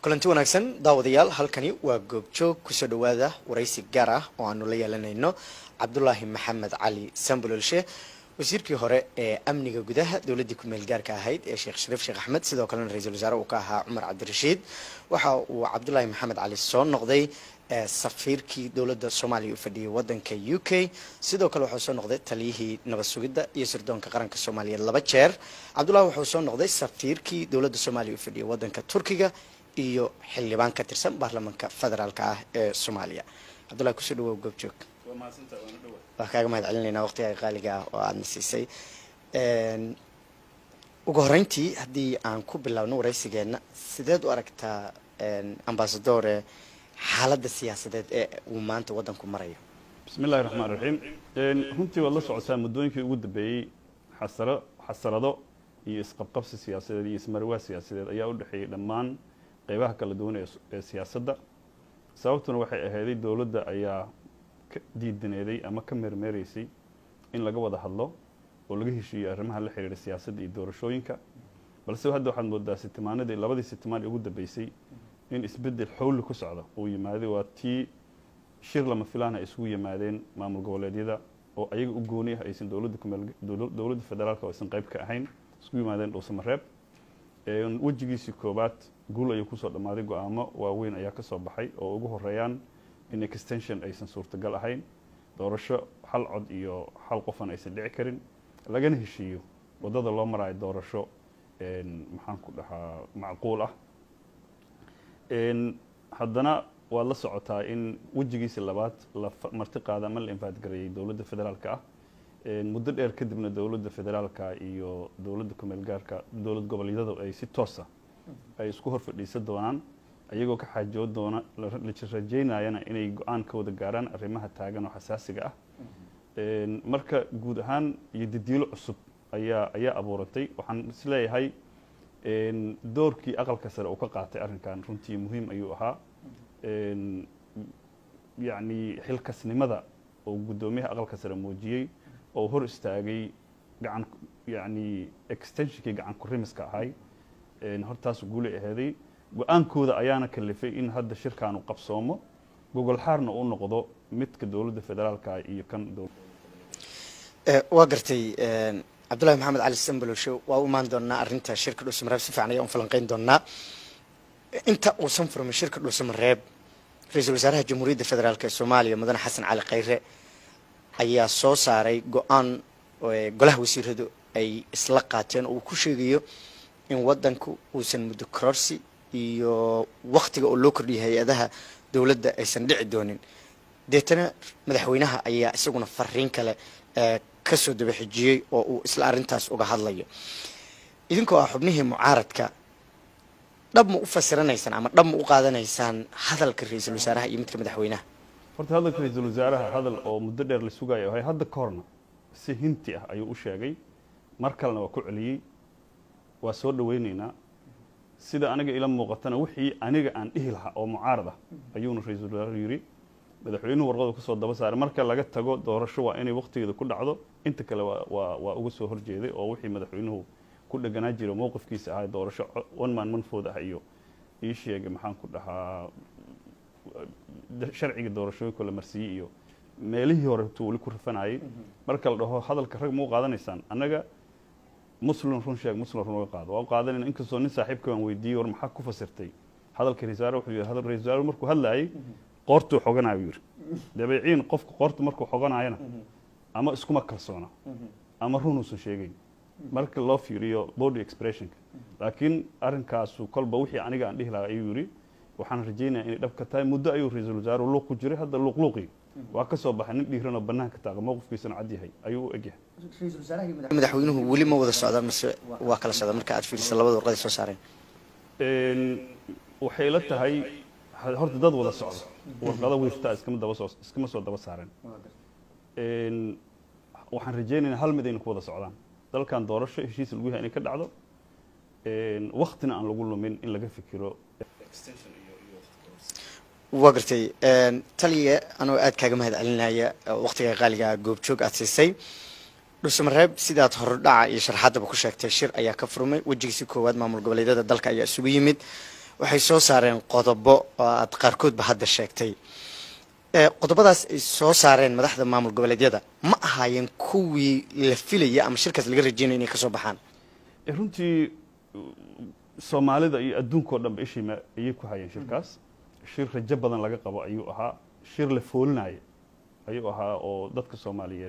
kulanti wanaagsan daawadayaal halkani waa goobjoog kusoo dhawaada waraysi gaar ah oo aanu la yeelanayno cabdulaahi maxamed cali sambulolshe wasiirkii hore ee amniga gudaha dowladdii ku-meel gaarka ahayd ee sheekh shariif sheekh axmed sidoo kalena ra-iisul wasaare uu ka ahaa cumar cabdirashiid waxa uu cabdulaahi maxamed cali soo noqday safiirkii dowladda soomaaliya u fadhiyay wadanka u k sidoo kale wuxuu soo noqday taliyihii nabad sugidda iyo sirdoonka qaranka soomaaliyeed laba jeer cabdullahi wuxuu soo noqday safiirkii dowladda soomaaliya u fadhiyay wadanka turkiga iyo xildhibaan ka tirsan baarlamaanka federaalka ah ee soomaaliya cabdullahi kusoo dhawow goobjoog waa kaaga mahad celinaynaa waqtiga qaaliga ah oo aadna siisay ugu horeyntii haddii aan ku bilaabno waraysigeenna sideed u aragtaa ambasadore xaaladda siyaasadeed ee uu maanta waddanku marayo bismi illahi raxmaan raxiim runtii waad la socotaa muddooyinkii ugu dambeeyey xasaro xasarado iyo isqabqabsi siyaasadeed iyo ismarwaa siyaasadeed ayaa u dhexeeyey dhammaan qeybaha kala duwan ee siyaasadda sababtuna waxay ahayday dowladda ayaa ka diidaneeday ama ka meermeereysay in laga wada hadlo oo laga heshiiyo arrimaha la xiriira siyaasadda iyo doorashooyinka balse hadda waxaad moodaa sitimaanadii labadii sitimaan ee ugu dambeysay in isbeddel xowli ku socda uu yimaaday waa tii shir lama filaan ay isugu yimaadeen maamul goboleedyada oo ayaga u gooni ah aysan dowladda kumeel dowladda federaalka oo aysan qayb ka ahayn isku yimaadeen dhuusamareeb wejigiisii koowaad guul ayuu kusoo dhammaaday go-aamo waaweyn ayaa ka soo baxay oo ugu horeeyaan in extension aysan suurtagal ahayn doorasho hal cod iyo hal qofan aysan dhici karin lagana heshiiyo waddada loo maraayo doorasho maxaan ku dhahaa macquul ah haddana waad la socotaa in wejigiisi labaad la marti qaada ama la infaadgareeyay dowladda federaalka ah muddo dheer kadibna dowladda federaalka iyo dowladda kumeel gaarka dowlad goboleedyada ay si toosa ay isku hor fadhiisan doonaan ayagoo ka xaajood doona rajeynayana inay go-aan ka wada gaaraan arrimaha taagan oo xasaasiga ah marka guud ahaan iyo didiilo cusub ayaa ayaa abuuratay waxaan is leeyahay doorkii aqalka sare uu ka qaatay arrinkan runtii muhiim ayuu ahaa yacni xilkasnimada oo guddoomiyaha aqalka sare muujiyey oo hor istaagay gacan yacni extensionkii gacan kurimiska ahay hortaas guulay aheeday go-aankooda ayaana kalifay in hadda shirkaanu qabsoomo gogol xaarna uu noqdo midka dowladda federaalka iyo kan waa gartay cabdullahi maxamed cali sambalosho waa u imaan doonaa arrinta shirka dhuusamareeb si fiican ayaan u falanqeyn doonaa inta uusan furmin shirka dhuusamareeb ra-iisul wasaaraha jamhuuriyadda federaalk ee soomaaliya mudane xasan cali khayre ayaa soo saaray go-aan golaha wasiiradu ay isla qaateen oo uu ku sheegayo in waddanku uusan muddo kororsi iyo waktiga oo loo kordhiyay hay-adaha dowladda aysan dhici doonin deetana madaxweynaha ayaa isaguna fariin kale kasoo daba xijiyey oo uu isla arrintaas uga hadlayo idinkoo ah xubnihii mucaaradka dhab ma u fasiranaysaan ama dhab ma u qaadanaysaan hadalka ra-iisul wasaaraha iyo midka madaxweynaha horta hadalka ra-iisul wasaaraha hadal oo muddo dheer la sugayo ahay hadda ka horna si hinti ah ayuu u sheegay mar kalena waa ku celiyey waa soo dhaweyneynaa sida aniga ila muuqatana wixii aniga aan dhihi lahaa oo mucaarad ah ayuuna ra-iisul wasaaruhu yidhi madaxweynuhu warqadu kusoo daba saaray marka laga tago doorasho waa inay waktigeeda ku dhacdo inta kale waa waa uga soo horjeeday oo wixii madaxweynuhu ku dheganaa jira mowqifkiisa ahaa doorasho one man manfood ah iyo ii sheegay maxaan ku dhahaa sharciga doorashooyinka la marsiiyey iyo meelihii hore tuu weli ku rafanayay marka la dhaho hadalka rag ma u qaadanaysaan annaga muslim run sheeg muslim run uga qaado waa u qaadanayna inkastoo nin saaxiibka waan weydiiyey war maxaa ku fasirtay hadalka ra-isul wasaare wuxuu yidhi hadal ra-isul wasaare markuu hadlaayay qoortuu xoganayo yidhi dabeeciin qofka qoorta markuu xoganayana ama iskuma kalsoona ama runuusan sheegayn marka loo fiiriyo body expressionka laakiin arrinkaasu kolba wixii aniga aan dhihi lahaa ayuu yidhi waxaan rajeynaya inay dhab ka tahay muddo ayuu ra-iisul wasaaruhu luuq ku jiray hadda luuqluuqii waa ka soo baxay nin dhiiranoo bannaanka taaqa mowqifkiisana cad yahay ayuu u egyahay madaxweynuhu weli ma wada socdaa mise waa kala socdaa marka aad fiirisa labada warqaday soo saareen waxay la tahay horta dad wada socda warqado wiiftaa iskama daba soo iskama soo daba saareen waxaan rajeynaynaa hal mid aynu ku wada socdaan dalkan doorasho heshiis lagu yahay inay ka dhacdo waktina aan lagu lumin in laga fikiro waa gartay taliya anoo aad kaaga mahad celinaya waktiga qaaliga goobjoog aad siisay dhuusamareeb sidaad hordhaca iyo sharxaddaba ku sheegtay shir ayaa ka furmay wejigiisi koowaad maamul goboleedyada dalka ayaa isugu yimid waxay soo saareen qodobo oo aad qaarkoodba hadda sheegtay qodobadaas ay soo saareen madaxda maamul goboleedyada ma ahaayeen kuwii la filaya ama shirkaas laga rajeynaya inay kasoo baxaan runtii soomaalida iyo adduunkao dhanba ishiima ayay ku hayeen shirkaas shir rajo badan laga qabo ayuu ahaa shir la foolinaya ayuu ahaa oo dadka soomaaliyeed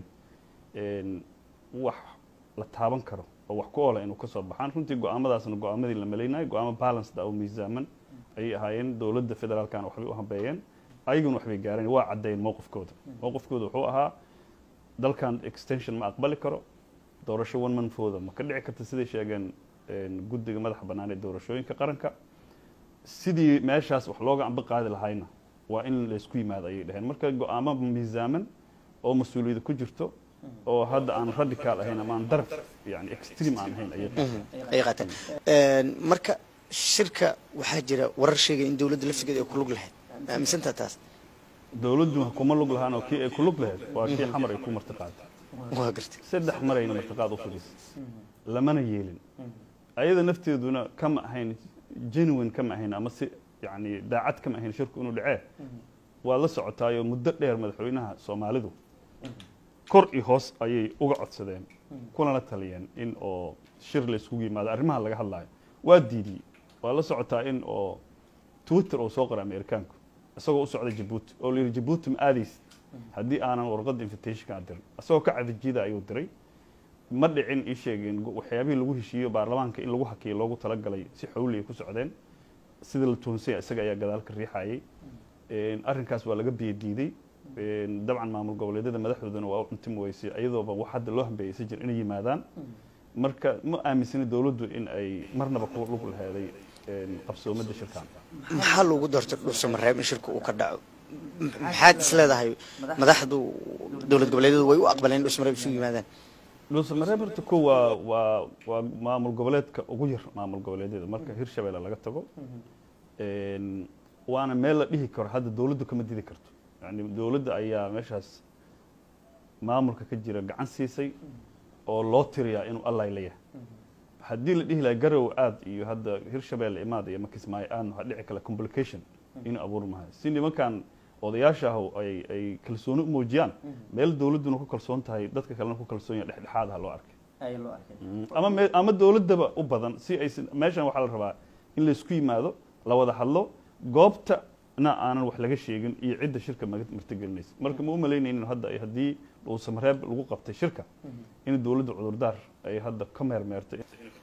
wax la taaban karo oo wax ku oola inuu kasoo baxaan runtii go-aamadaasna go-aamadii la malaynayo go-aamo balanced oo miisaaman ayay ahaayeen dowladda federaalkana waxbay u hambeeyeen ayaguna waxbay gaareen waa caddeyn mowqifkooda mowqifkooda wuxuu ahaa dalkan extension ma aqbali karo doorasho one monthooda ma ka dhici karta siday sheegeen guddiga madaxa bannaan ee doorashooyinka qaranka sidii meeshaas wax looga amba qaadi lahayna waa in laysku yimaado ayay dhaheen marka go-aamo miisaaman oo mas-uuliyada ku jirto oo hadda aan radical ahayn ama aan daraf yani extreme aan ahayn ayay qaateen marka shirka waxaa jira warar sheegaya in dowladda laftigeeda ay ku lug lahayd ma aaminsantaa taas dowladdu kuma lug lahaan oo kii ay ku lug lahayd waa kii xamar ay ku martiqaaday waa gartay saddex marayna martiqaad u fadhiisay lamana yeelin ayada nafteeduna kama ahayn genuine kama ahayn ama si yani daacad kama ahayn shirku inuu dhacee waa la socotaayoo muddo dheer madaxweynaha soomaalidu kor iyo hoos ayay uga codsadeen kulana taliyeen in oo shir la iskugu yimaado arrimaha laga hadlaayo waa diidiyey waa la socotaa in oo twitter oo soo qoray amerikaanku isagoo u socda jabuuti oo la yidhi jabuuti ma aadaysid haddii aanan warqadda invitationka dirin isagoo ka cadajida ayuu diray ma dhicin ii sheegeen waxyaabihii lagu heshiiyo baarlamaanka in lagu hakiyo loogu talagalay si xowli ay ku socdeen sida la toonsaya isaga ayaa gadaal ka riixayay arrinkaas waa laga biyadiiday dabcan maamul goboleedyada madaxdoodana waa u cuntim weysay iyadooba wax hadda loo hambeeyeysa jir inay yimaadaan marka ma aaminsani dowladdu in ay marnaba ku lug laheeday qabsoomada shirkan maxaa loogu doortay dhuusamareeb in shirka uu ka dhaco maxaad is leedahay madaxdu dowlad goboleedyadu way u aqbaleen in dhuusamareeb isugu yimaadaan dhuusamareeb horta ko waa waa waa maamul goboleedka ugu yar maamul goboleedyada marka hirshabeelle laga tago waana meel la dhihi karo hadda dowladdu kama didi karto yani dowladda ayaa meeshaas maamulka ka jira gacan siisay oo loo tiriyaa inuu allay leeyahay haddii la dhihi laha garow aad iyo hadda hirshabeelle imaad iyo makismaayo aan waxaa dhici kale complication inuu abuuri mahayo si nimankan odayaasha ah ay ay kalsooni u muujiyaan meel dowladduna ku kalsoon tahay dadka kalena ku kalsoon yahay dhexdhexaad ah loo arkay ama me ama dowladdaba u badan si ay meeshan waxaa la rabaa in laysku yimaado la wada hadlo goobtana aanan wax laga sheegin iyo cidda shirka martigelinaysa marka ma u malaynaynin hadda ay haddii dhuusamareeb lagu qabtay shirka in dowladda cudurdaar ay hadda ka meermeertay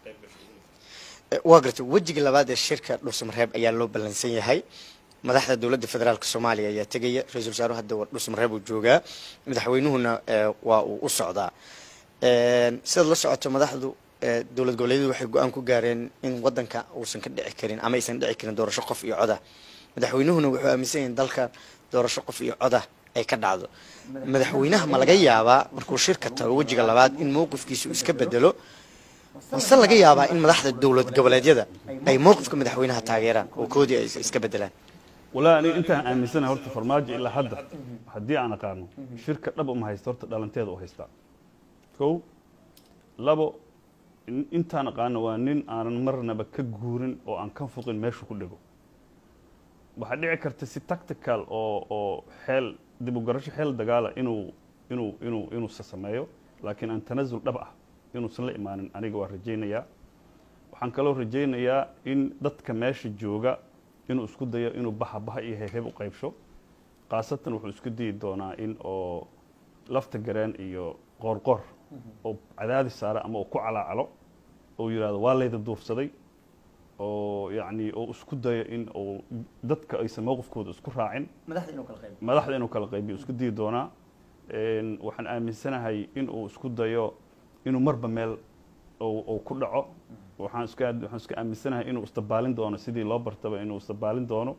waa gartay wejiga labaad ee shirka dhuusamareeb ayaa loo ballansan yahay madaxda dowladda federaalk soomaaliya ayaa tegaya ra-isul wasaaruhu hadda dhuusamareeb uu joogaa madaxweynuhuna waa uu u socdaa sidaad la socoto madaxdu dowlad goboleedyadu waxay go-aan ku gaareen in wadanka uusan ka dhici karin ama aysan dhici karin doorasho qof iyo coda madaxweynuhuna wuxuu aaminsan yahay dalka doorasho qof iyo coda ay ka dhacdo madaxweynaha ma laga yaabaa markuu shirka tago wejiga labaad in mowqifkiisu iska bedelo mase laga yaabaa in madaxda dowlad goboleedyada ay mowqifka madaxweynaha taageeraan oo koodii ay iska bedelaan walaa aniga intaan aaminsanahay horta farmaajo ilaa hadda haddii aan aqaano shirka dhab uma haysta horta dhalanteeda u haystaa kow labo intaan aqaano waa nin aanan marnaba ka guurin oo aan ka fuqin meeshu ku dhego waxaa dhici karta si tactical oo oo xeel dib u garasho xeel dagaala inuu inuu inuu inuusa sameeyo laakiin aan tanasul dhab ah inuusan la imaanin aniga waa rajaynayaa waxaan kaloo rajaynayaa in dadka meesha jooga inuu isku dayo inuu baha baha iyo heebheeb u qaybsho khaasatan wuxuu isku dayi doonaa in oo lafta gareen iyo qoorqoor oo cadaadis saara ama uu ku calaacalo oo yidhahdo waa layda duursaday oo yacni oo isku dayo in uu dadka aysan mowqifkooda isku raacin madaxda inuu kala qaybiyo isku dayi doonaa waxaan aaminsanahay in uu isku dayo inuu marba meel uu ku dhaco waxaan iska waxaan iska aaminsanahay inuu isdabaalin doono sidii loo bartaba inuu isdabaalin doono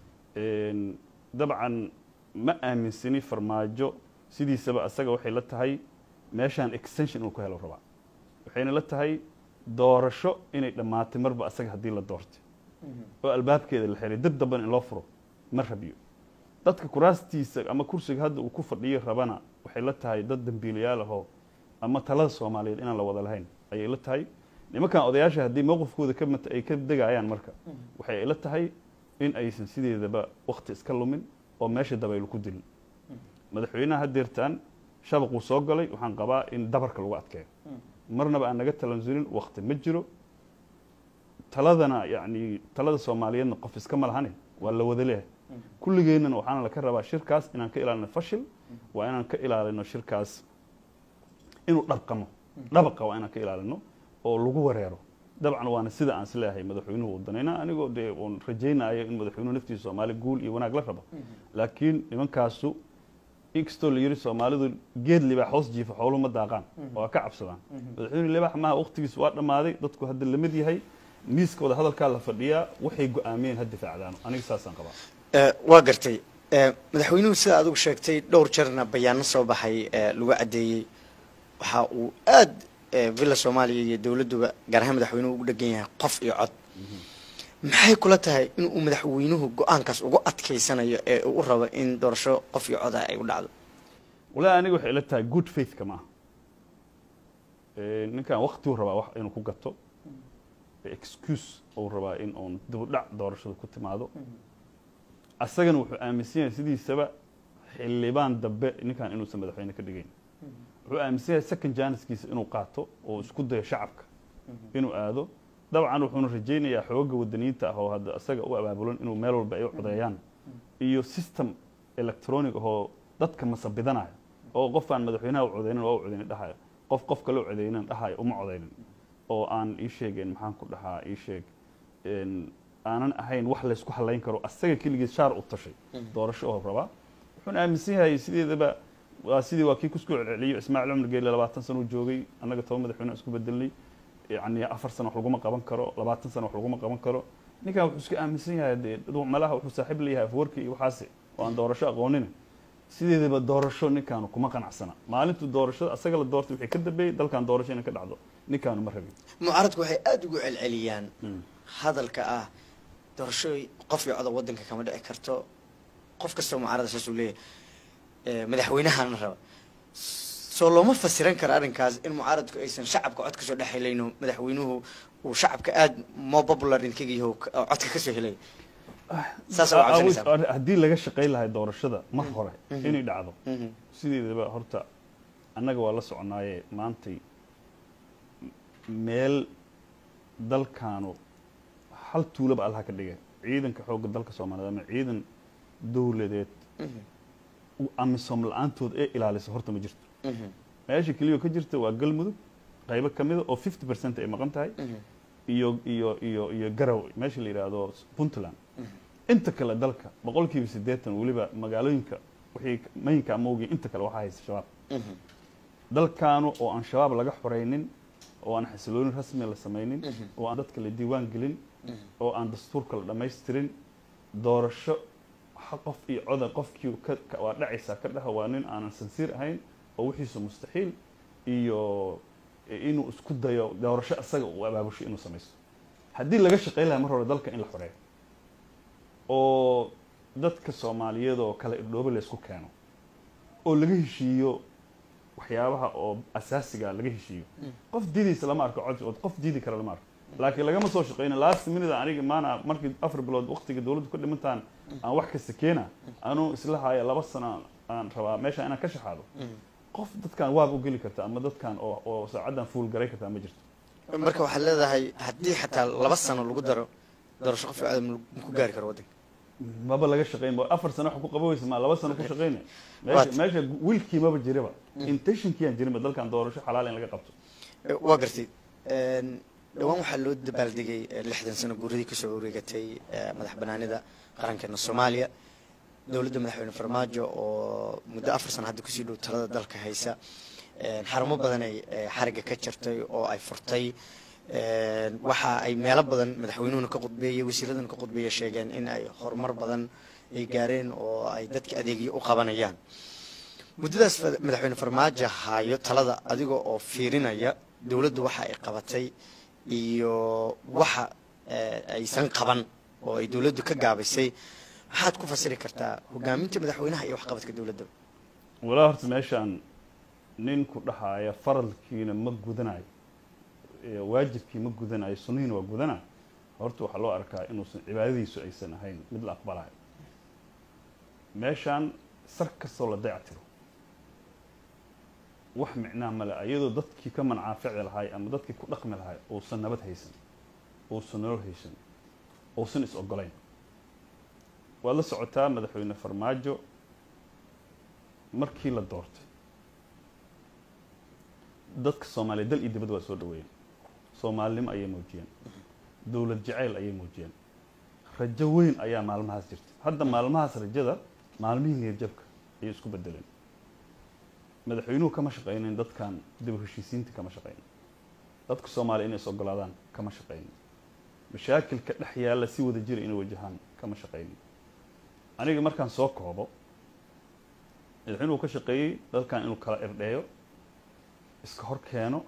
dabcan ma aaminsani farmaajo sidiisaba asaga waxay la tahay meeshaan extension inuu ku helo rabaa waxayna la tahay doorasho inay dhammaatay marba asaga haddii la doortay oo albaabkeeda la xiray dad damban in loo furo ma rabiyo dadka kuraastiisa ama kursiga hadda uu ku fadhiyo rabana waxay la tahay dad dambiilayaal ahoo ama talada soomaaliyeed inaan la wada lahayn ayay la tahay nimankan odayaasha haddii mowqifkooda ka mat ay ka degayaan marka waxay ila tahay in aysan sideedaba wakti iska lumin oo meesha dabaylu ku dilin madaxweynaha hadeertaan shabaquu soo galay waxaan qabaa in dabarka lagu adkeeyo marnaba aan naga talansulin wakti ma jiro taladana yani talada soomaaliyeedna qof iska ma lahane waa la wada leehay kulligeennana waxaana laka rabaa shirkaas inaan ka ilaalino fashil waa inaan ka ilaalino shirkaas inuu dhabqamo dhabaqa waa inaan ka ilaalino oo lagu wareero dabcan waana sida aan isleeyahay madaxweynuhu uu danayna anigoo dee uun rajaynayo in madaxweynuhu naftiisa soomaali guul iyo wanaag la rabo laakiin nimankaasu inkastoo la yiri soomaalidu geed libaax hoos jiifa xooluhu ma daaqaan waa ka cabsadaan madaxweyne libaax maaha waqtigiisu waa dhammaaday dadku hadda lamid yahay miiskooda hadalkaa la fadhiyaa waxay go-aamiyeen ha difaacdaan aniga saasaan qabaa waa gartay madaxweynuhu sida adigu sheegtay dhowr jeerna bayaano soo baxay lagu caddeeyey waxa uu aad villa soomaaliya iyo dowladduba gaar ahaan madaxweynuhu ugu dhegan yahay qof iyo cod maxay kula tahay in uu madaxweynuhu go-aankaas ugu adkaysanayo ee uu u rabo in doorasho qof iyo coda ay u dhacdo walahi aniga waxay ila tahay good faithka maaha ninkan waktiuu rabaa wax inuu ku gato excuse uu rabaa in uun dibudhac doorashada ku timaado asagana wuxuu aaminsan yahay sidiisaba xildhibaan dambe ninkan inuusan madaxweyne ka dhigayn wuxuu aaminsan yahay second janiskiisa inuu qaato oo isku dayo shacabka inuu aado dabcan wuxuuna rajaynayaa xooga wadaniyiinta ah oo hadda isaga u abaabulan inuu meel walba ay u codeeyaan iyo system electronic ahoo dadka masabidanayo oo qof aan madaxweynaha u codeynin waa u codeynin dhahayo qof qof kale u codeynin dhahayo uma codeynin oo aan ii sheegeen maxaan ku dhahaa ii sheeg aanan ahayn wax laysku halayn karo asaga keligiis shaar u tashay doorasho oo rabaa wuxuuna aaminsan yahay sideedaba waa sidii waa kii kusku celceliyo ismaaciil cumar geelle labaatan sano uu joogay annaga toban madaxweyne isku bedelnay yani afar sano wax laguma qaban karo labaatan sano wax laguma qaban karo ninkan wuxuu iska aaminsan yahay dee malaha wuxuu saaxiib leeyahay afwarki iyo waxaasi oo aan doorasho aqoonin sideedaba doorasho ninkaanu kuma qanacsana maalintu doorashada asaga la doortay wixii ka dambeeyey dalkan doorasho inay ka dhacdo ninkaanu ma rabin mucaaradku waxay aada ugu celceliyaan hadalka ah doorasho qof iyo coda waddanka kama dhici karto qof kastoo mucaarada saasuu leeyahay madaxweynahana raba soo looma fasiran karo arrinkaas in mucaaradku aysan shacabka cod kasoo dhex helayno madaxweynuhu uu shacabka aada more popular inkaga yaho codka kasoo helay saas waa cabsanaysaa haddii laga shaqayn lahay doorashada mar hore inay dhacdo sideedaba horta annaga waa la soconaaye maantay meel dalkaanu hal tuulaba allaha ka dhigay ciidanka xoogga dalka soomaaliyeed ama ciidan dowladeed amisom la-aantood ee ilaalisa horta ma jirto meesha keliya ka jirta waa galmudug qaybo ka mida oo fifty percent ay maqan tahay iyo iyo iyo iyo garow meesha la yidhaahdo puntland inta kale dalka boqol kiiba siddeetan weliba magaalooyinka wixii mayinka amawgii inta kale waxaa haysta shabaab dalkaanu oo aan shabaab laga xoreynin oo aan xasiloonin rasmi la samaynin oo aan dadka la diiwaan gelin oo aan dastuurka la dhammaystirin doorasho qof iyo coda qofkii waa dhacaysaa ka dhaha waa nin aanan sansiir ahayn oo wixiisu mustaxiil iyo inuu isku dayo doorasho isaga uu abaabusho inuu samaysto haddii laga shaqayn lahaa mar hore dalka in la xoreeyo oo dadka soomaaliyeed oo kale irdhoobe laysku keeno oo laga heshiiyo waxyaabaha oo asaasiga laga heshiiyo qof diidaysa lama arko cod qof diidi kara lama arko laakiin lagama soo shaqeyna last minute aniga maana markii afar bilood waqtiga dowladdu ka dhimantaan aan wax kasta keena anuu isla haya laba sano aan rabaa meesha inaan ka shaxaado qof dadkan waab u geli karta ama dadkan oo oo saacaddan fuul garay kartaa ma jirto marka waxaad leedahay haddii xataa laba sano lagu daro doorasho qof iyo codam maku gaari karo waddanka maba laga shaqeyn ba afar sano wax ku qabaweysa ma laba sano ku shaqeyna meesha meesha wiilkii maba jiriba intentionkiiyaan jirinba dalkan doorasho xalaal in laga qabto waa gartay dhawaan waxaa loo dabaaldegay lixdan sano guuradii kasoo wareegatay madax banaanida qarankeena soomaaliya dowladda madaxweyne farmaajo oo muddo afar sano hadda kusii dhow talada dalka haysa xarumo badan ay xariga ka jartay oo ay furtay waxa ay meelo badan madaxweynuhuna ka qudbeeyey wasiiraduna ka qudbeeya sheegeen in ay horumar badan ay gaareen oo ay dadka adeegyo u qabanayaan muddadaas madaxweyne farmaajo hayo talada adiga oo fiirinaya dowladdu waxa ay qabatay iyo waxa aysan qaban oo ay dowladdu ka gaabisay maxaad ku fasiri kartaa hogaaminta madaxweynaha iyo waxqabadka dowladda walaa horta meeshaan nin ku dhahaaya faralkiina ma gudanayo eh, waajibkii ma gudanayo sunnihiina waa gudana horta waxaa loo arkaa inuusan cibaadadiisu aysan ahayn mid la aqbalayo meeshaan sar kastoo la dayactiro wax micnaa male iyadoo dadkii ka mancaafici lahay ama dadkii ku dhaqmi lahay uusan nabad haysan uusan nolol haysan uusan is ogolayn waad la socotaa madaxweyne farmaajo markii la doortay dadka soomaaliya dal iyo dibad waa soo dhaweeyeen soomaalinimo ayay muujiyeen dowlad jacayl ayay muujiyeen rajo weyn ayaa maalmahaas jirta hadda maalmahaas rajada maalmihii niyadjabka ayay isku bedeleen madaxweynuhu kama shaqaynin dadkan dib u heshiisiinta kama shaqaynin dadka soomaaliya inay is ogolaadaan kama shaqaynin mashaakilka dhex yaalla si wada jira inay wajahaan kama shaqaynin aniga markaan soo koobo madaxweynuhu ka shaqeeyey dadkan inuu kala irdheeyo iska hor keeno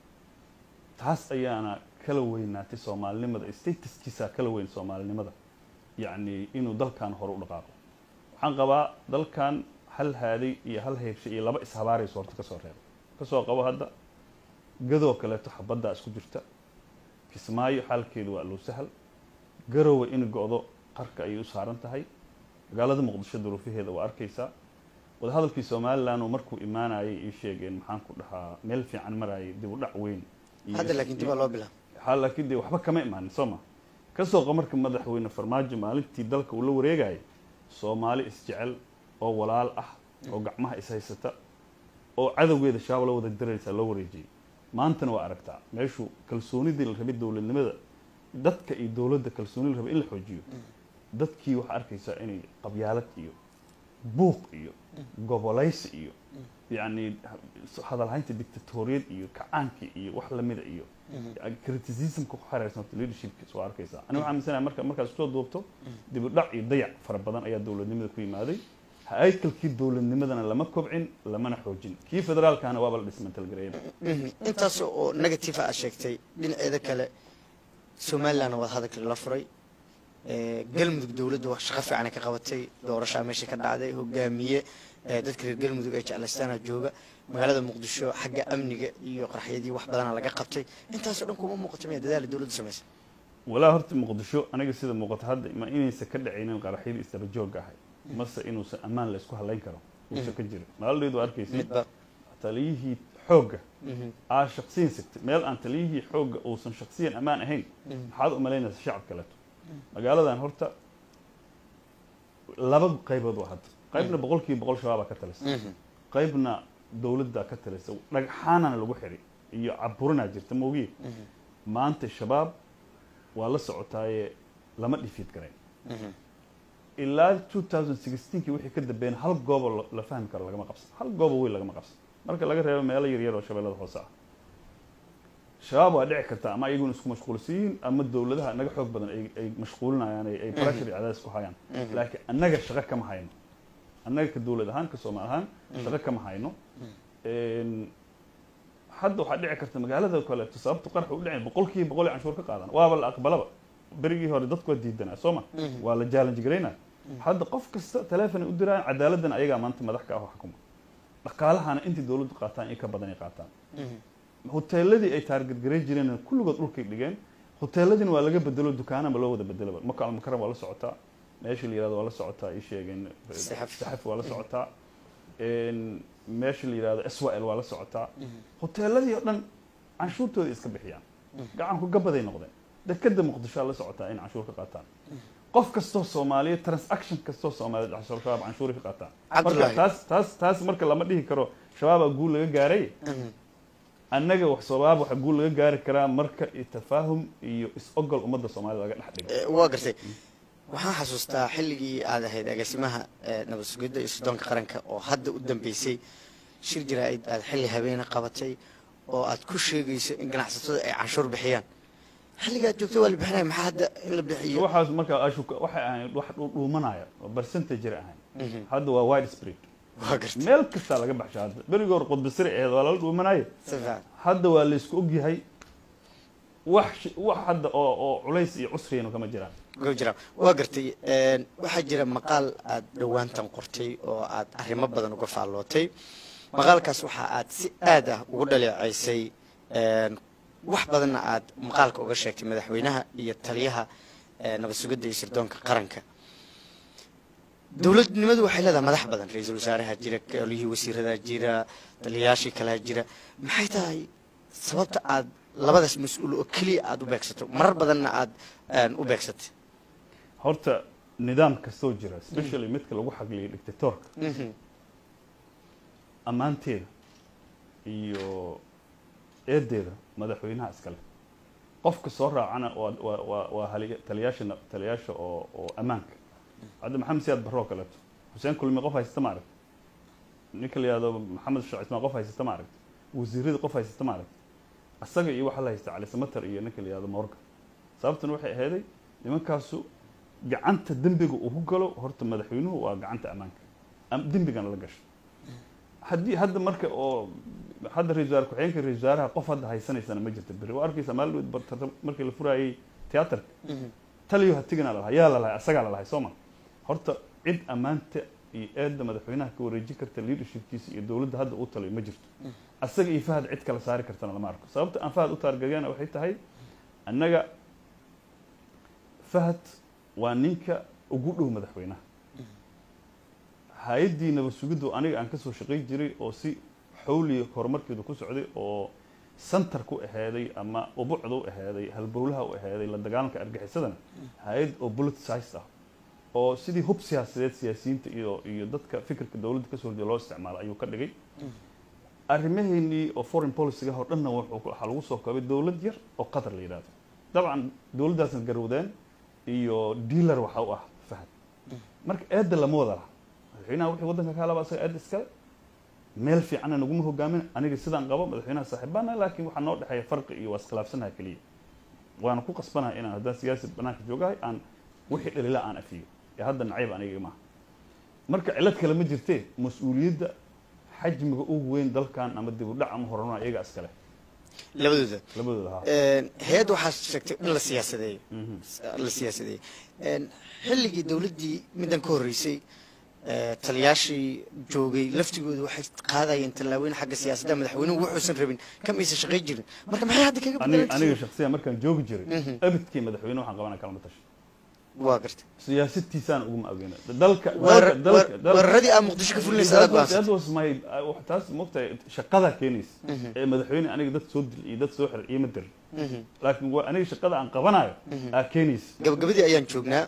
taas ayaana kala weynaatay soomaalinimada statuskiisaa kala weyn soomaalinimada yacni inuu dalkan hore u dhaqaaqo waxaan qabaa dalkan hal haaday iyo hal heybshay iyo laba ishabaarayso horta kasoo reeba kasoo qabo hadda gadoo kaleeto xabaddaa isku jirta kismaayo xaalkeedu waa low sahal garowe in go-do qarka ayay u saaran tahay magaalada muqdisho duruufaheeda waa arkaysaa wadahadalkii somalilan oo markuu imaanayay ii sheegeen maxaan ku dhahaa meel fiican marayay dib u dhac weyn iyo hadda laakiin dib aa loo bilaab ha laakiin dee waxba kama imaanin soo ma kasoo qa marka madaxweyne farmaajo maalintii dalka uu la wareegayay soomaali isjecel oo walaal ah oo gacmaha ishaysata oo cadowgeeda shaaba la wada diraysaa loo wareejiyey maantana waa aragtaa meeshuu kalsoonidii la rabay dowladnimada dadka iyo dowladda kalsooni la rabay in la xoojiyo dadkii waxaa arkaysaa inay qabyaalad iyo buuq iyo gobolaysi iyo yacni hadalhaynta dictatoriyad iyo kacaanki iyo wax lamida iyo criticismka ku xereysanta leadershipka soo arkaysaa ani waxaa aaminsanaya marka markaad isku soo duubto dib u dhac iyo dayac fara badan ayaa dowladnimada ku yimaaday haykalkii dowladnimadana lama kobcin lamana xoojin kii federaalkana waaba la dhismantalgareeyaba intaas oo negative aad sheegtay dhinaceeda kale somalilandna waad hadalka la furay Eh, galmudug dowladda wax shaqo fiican ay ka qabatay doorashaa meesha ka dhacday hogaamiye eh, dadka reer galmudug ay jeclaystaana jooga magaalada muqdisho xagga amniga iyo qarxiyadii wax badana laga qabtay intaasoo dhan kuma muuqato miya dadaala dowladdu samaysay walaa horta muqdisho aniga sida muuqata hadda ma inaysan ka dhacaynin qaraxyadii isdaba joogga ahay mase inuusan ammaan la isku halayn karo uusan ka jirin maaldeedu arkaysid midba taliyihii xoogga aa shaqsiyan sigtay meel aan taliyihii xoogga uusan shaqsiyan ammaan ahayn maxaad u malaynaysa shacab kaleeto magaaladan horta laba qaybood waa hadda qaybna boqolkiiba boqol shabaabaa ka talisa qaybna dowladdaa ka talisa dhagxaanana lagu xiray iyo caburinaa jirta moogiye maanta shabaab waa la socotaaye lama dhifiid garayn ilaa 2016kii wixii ka dambeeyna hal goobo la- la fahmi karo lagama qabsan hal goobo weyn lagama qabsan marka laga reebo meelo yaryar oo shabeellada hoose ah shabaab waa dhici karta ama iyaguna isku mashquulsan yihiin ama dowladaha naga xoog badan ay ay mashquulinayaan ay ay pressure iyo cadaadis ku hayaan laakiin annaga shaqo kama hayno annaga ka dowlad ahaan ka soomaal ahaan shaqo kama hayno Een, hadda waxaa dhici karta magaalada kaleeto sababta qarxa u dhicin boqolkiiba boqol ay canshuur ka qaadan waaba la aqbalaba berigii hore dadku waa diidanaa soo ma waa la challenge garaynaa hadda qof kasta teleefon ay u diraan cadaaladana ayagaa maanta madax ka ah oo xukuma dhaqaalahana intii dowladdu qaataan iyo ka badan ay qaataan hoteeladii ay taarget garay jireen kulligood dhulkay dhigeen hoteeladiina waa laga bedelo dukaanaba loo wada bedelaba maka almukaram waa la socotaa meesha la yirahdo waa la socotaa ii sheegeen Saxaf. saxaf waa la socotaa Een, meesha la yirahdo swal waa la socotaa hoteeladii oo dhan canshuurtooda iska bixiyaan gacanku gabaday noqdeen dekada muqdishoa la socotaa in canshuur ka qaataan qof kastoo soomaaliya transaction kastoo soomaaliyeed canshuur shabaab canshuuri ka qaataan marka Cabdullaahi. taas taas taas marka lama dhihi karo shabaabaa guul laga gaaray annaga wax shabaab waxa guul laga gaari karaa marka iyo tafaahum iyo is-ogol ummadda soomaalida laga dhex dhigo Eh, waa gartay waxaan xasuustaa xilligii aad ahayd agaasimaha eh, nabad sugidda iyo soddoonka qaranka oo hadda u dambeysay shir jaraa'id aad xilli habeena qabatay oo aad ku sheegayso in ganacsatada ay canshuur bixiyaan xilligaad joogto waa la bixinaya maxaa hadda in la bixiyo waxaas marka ashuka waxay ahayd wax dhuumanaya oo percentage ahayn hadda waa wide spread waa gartay meel kastaa laga baxsha hadda berigii hore qudbisiri aheed waa lala dhuumanayo si fiican hadda waa la isku ogyahay wax shi- wax hadda oo oo culays iyo cusriyanu kama jiraan go jiraan waa gartay een, waxaa jira maqaal aad dhowaantan qortay oo aad arrimo badan uga faallootay maqaalkaas waxa aad si aad ah ugu dhaleecaysay een, wax badanna aad maqaalka uga sheegtay madaxweynaha iyo taliyaha eh, nabad sugidda iyo sirdoonka qaranka dowladnimadu waxay leedahay madax badan ra-iisul wasaaraha jira golihii wasiirada jira taliyayaashii kalea jira maxay tahay sababta aad labadaas mas-uul oo keliya aada u beegsato marar badanna aada u beegsatay horta nidaam kastoo jira especially midka lagu xagliyo dictatorka ammaanteeda iyo eedeeda madaxweynaha iskale qofka soo raacana waa waa waa waa hali- taliyaasha na- taliyaasha oo oo ammaanka hadda maxamed siyaad barre oo kaleeto xuseen kulmi qof haysata ma aragti ninka la yihahdo maxamed shaac ismaan qof haysata ma aragti wasiirada qof haysata ma aragti asaga iyo waxaa la haysta cali samater iyo ninka la yihahdo morgan sababtuna waxay ahaaday nimankaasu gacanta dembiga uu ku galo horta madaxweynuhu waa gacanta ammaanka am- dembigana la gasho haddii hadda marka oo hadda ra-isul wasaare ku-xigeenka ra-isul wasaaraha qof hadda haysanaysana ma jirta berri waa arkaysa maalin dhoweed bartata markii la furaayey tiyaatarka taliyo hatigana lalahay yaa lalahay asagaa lalahay soo ma horta cid ammaanta iyo eedda madaxweynaha ka wareejin karta leadershipkiisa iyo dowladda hadda uu taliyo ma jirto asaga iyo fahad cid kala saari kartana lama arko sababta aan fahad u taargagana waxay tahay annaga fahad waa ninka ugu dhow madaxweynaha hay-addii nabad sugiddu aniga aan kasoo shaqay jiray oo si xawliya horumarkeedu ku socday oo santar ku ahaaday ama ubucda u ahaaday halbowlaha u ahaaday la dagaalanka argaxisadana hay-ad oo politicized ah oo sidii hub siyaasadeed siyaasiyiinta iyo iyo dadka fikirka dowladda kasoo horjeeda loo isticmaalo ayuu ka dhigay arrimaheennii oo foreign policyga oo dhanna wuxuu ku- waxaa lagu soo koobay dowlad yar oo qatar la yidhahdo dabcan dowladdaasna garowdeen iyo dealer waxa u ah fahad marka eedda lama wada laha madaxweynaha wixii waddanka ka laba asaga eedda iskale meel fiicanna naguma hogaamin aniga sidaan qabo madaxweynaha saaxiibaana laakiin waxaa noo dhexeeya farqi iyo waa iskhilaafsanaha keliya waana ku qasbanahay inaan haddaan siyaasi banaanka joogahay aan wixii dhalila aan afiyo ee hadda nacayb aniga maaha marka cilad kale ma jirtee mas-uuliyadda xajmiga ugu weyn dalkan ama dib u dhac ama horumar iyaga iskale labadooda labadooda ha hay-adda waxaa sheegtay in la siyaasadeeyo la siyaasadeeyey xilligii dowladdii middan ka horreysay eh, taliyaashii joogay laftigooda waxay qaadayeen tallaabooyin xagga siyaasadda madaxweynuhu wuxuusan rabin kamaysan shaqayn jirin marka maxay hadda kaga aniga aniga bedelan shaksiyan markaan joogi jiray abidkii madaxweyne waxaan qabanaa kalama tasho waa gartay siyaasadiisaan uguma ogeyna dalka Weerar- dalka dalka dalka weeraradii aad muqdisho ka fulinaysa aad That was- that go'aansatay was my uh, taas mogtahay shaqadaa keenaysa ee madaxweyne aniga dad soo dil iyo dad soo xir iyo ma dir laakiin waa aniga shaqada aan qabanayo aa keenaysa gabagabadii ayaan joognaa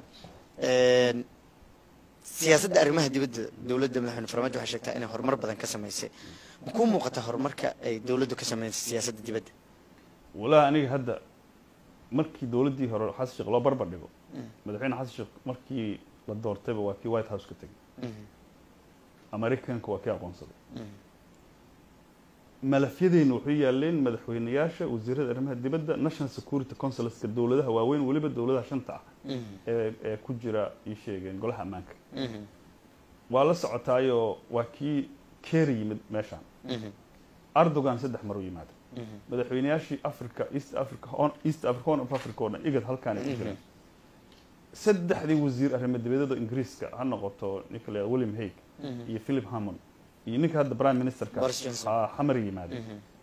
siyaasadda arrimaha dibadda dowladda madaxweyne farmaajo waxay sheegtaa inay horumar badan ka samaysay ma kuu muuqata horumarka ay dowladdu ka samaysay siyaasadda dibadda walaa aniga hadda markii dowladdii hore xasan sheekh loo barbar dhigo madaxweyne xasan sheekh markii la doortayba waa kii white house ka tegey americanka waa kii aqoonsaday malafyadeyna wuxuu yaaleen madaxweyneyaasha wasiirada arrimaha dibadda national security councileska dowladaha waaweyn weliba dowladaha shanta ah ee ee ku jira ii sheegeen golaha ammaanka waa la socotaayoo waa kii keeri yimid meeshaan erdogan saddex mar u yimaaday madaxweyneyaashii africa east africa Horn- east africa horn of africa oo dhan igad halkaan ay ku jireen saddexdii wasiir arrimo dibadeeda ingiriiska ha noqoto ninka la yihahdo william hague iyo philip hammond iyo ninka hadda prime ministerka Boris Johnson. ah, xamar yimaaday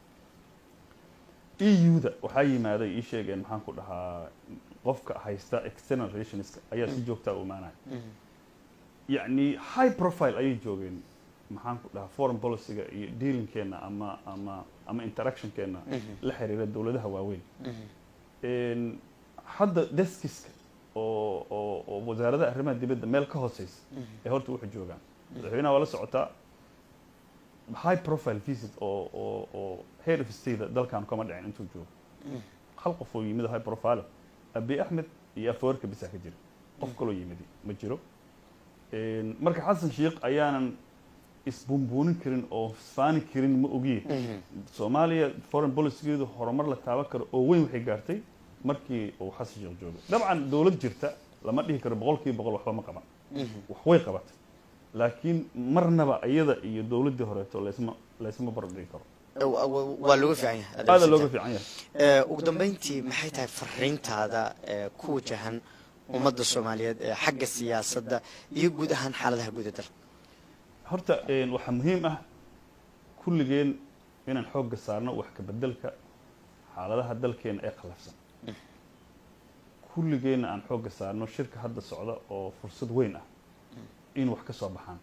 eu-da waxaa yimaaday ii sheegeen maxaan ku dhahaa qofka haysta external relationska ayaa si joogtaa u imaanaya yacni high profile ayay joogeen maxaan ku dhahaa foreign policyga iyo dealingkeena ama ama ama interactionkeena la xiriira dowladaha waaweyn Een, hadda deskiska oo oo oo wasaaradaha arrimaha dibadda meel ka hooseysa ee horta wuxuu joogaan madaxweynaha waa la socotaa high profile visit oo oo oo head of state dalkan kama dhicin intuu joogo hal qof oo yimid oo high profile abi axmed iyo afawarka bisaa ka jira qof kaloo yimidi ma jiro Een, marka xasan sheikh ayaanan isbunbuunin karin oo isfaani karin ma ogiye soomaaliya foreign policygeedu horumar la taaban karo oo weyn waxay gaartay markii uu xasan sheekh joogay dabcan dowlad jirta lama dhihi karo boqolkiiba boqol waxba ma qaban wax way qabatay laakiin marnaba iyada iyo dowladdii horeeto laysma laysma barbardhigi karo Wa- wa- waa looga fiican yahay aada looga fiican yahay Eh, ugu dambeyntii maxay tahay fariintaada ee ku wajahan ummadda soomaaliyeed ee xagga siyaasadda iyo guud ahaan xaaladaha guud ee dalka horta een, waxaa muhiim ah kulligeen inaan xoogga saarno wax ka bedelka xaaladaha dalkeena ee khallafsan kulligeenna aan xoogga saarno shirka hadda socda oo fursad weyn ah in wax ka soo baxaan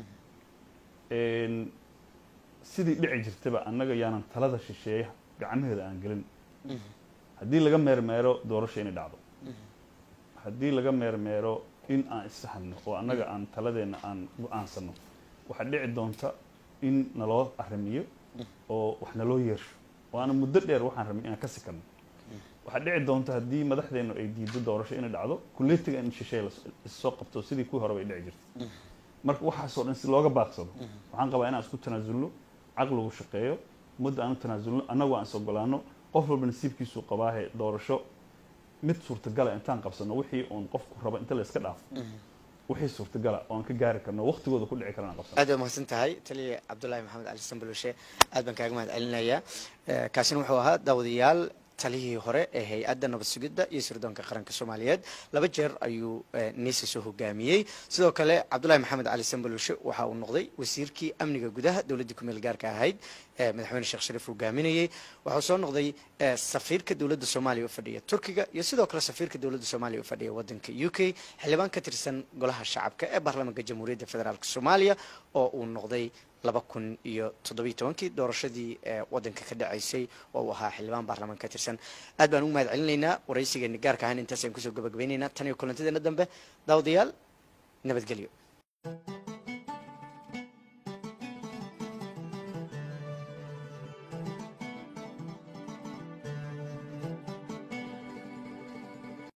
sidii dhici jirtaba annaga yaanan talada shisheeya gacmaheeda aan gelin haddii laga meermeero doorasho inay dhacdo haddii laga meermeero in aan issahanno oo annaga aan taladeenna aan go-aansano waxaa dhici doonta in naloo arrimiyo oo wax naloo yeersho oo aana muddo dheer waxaan rabin inaan ka sikanno waxaa dhici doonta haddii madaxdeennu ay diido doorasho inay dhacdo kuleetiga in shisheeye issoo qabto sidii kuwii hore bay dhici jirtay marka waxaasoo dhan si looga baaqsado waxaan qabaa inaan isku tanaasulno caqligu shaqeeyo ummadda aan u tanaasulno annagu aan is ogolaano qof walba nasiibkiisuu qabaahe doorasho mid suurtagala intaan qabsano wixii uun qofku rabo inta la iska dhaafo wixii suurtagala oo aan ka gaari karno waqtigooda ku dhici karana qabsano aad baad mahadsan tahay taliya cabdullaahi maxamed cali sambaloshe aad baan kaaga mahad celinayaa kaasina wuxuu ahaa daawadayaal talihii hore ee hay-adda nabad sugidda iyo sirdoonka qaranka soomaaliyeed laba jeer ayuu nisa soo hogaamiyey sidoo kale cabdullahi maxamed cali sambaloshe waxa uu noqday wasiirkii amniga gudaha dowladdii ku meel gaarka ahayd madaxweyne sheekh shariif hogaaminayey waxauu soo noqday safiirka dowladda soomaaliya u fadhiya turkiga iyo sidoo kale safiirka dowladda soomaaliya u fadhiya waddanka u k xildhibaan ka tirsan golaha shacabka ee baarlamaanka jamhuuriyadda federaalk soomaaliya oo uu noqday laba kun iyo toddobiyi tobankii doorashadii waddanka ka dhacaysay oo uu ahaa xildhibaan baarlamaan ka tirsan aad baan ugu mahad celinaynaa waraysigeeni gaarka ahaan intaas ayaan kusoo gabagabaynaynaa tan iyo kulantadeena dambe daawadayaal nabadgelyo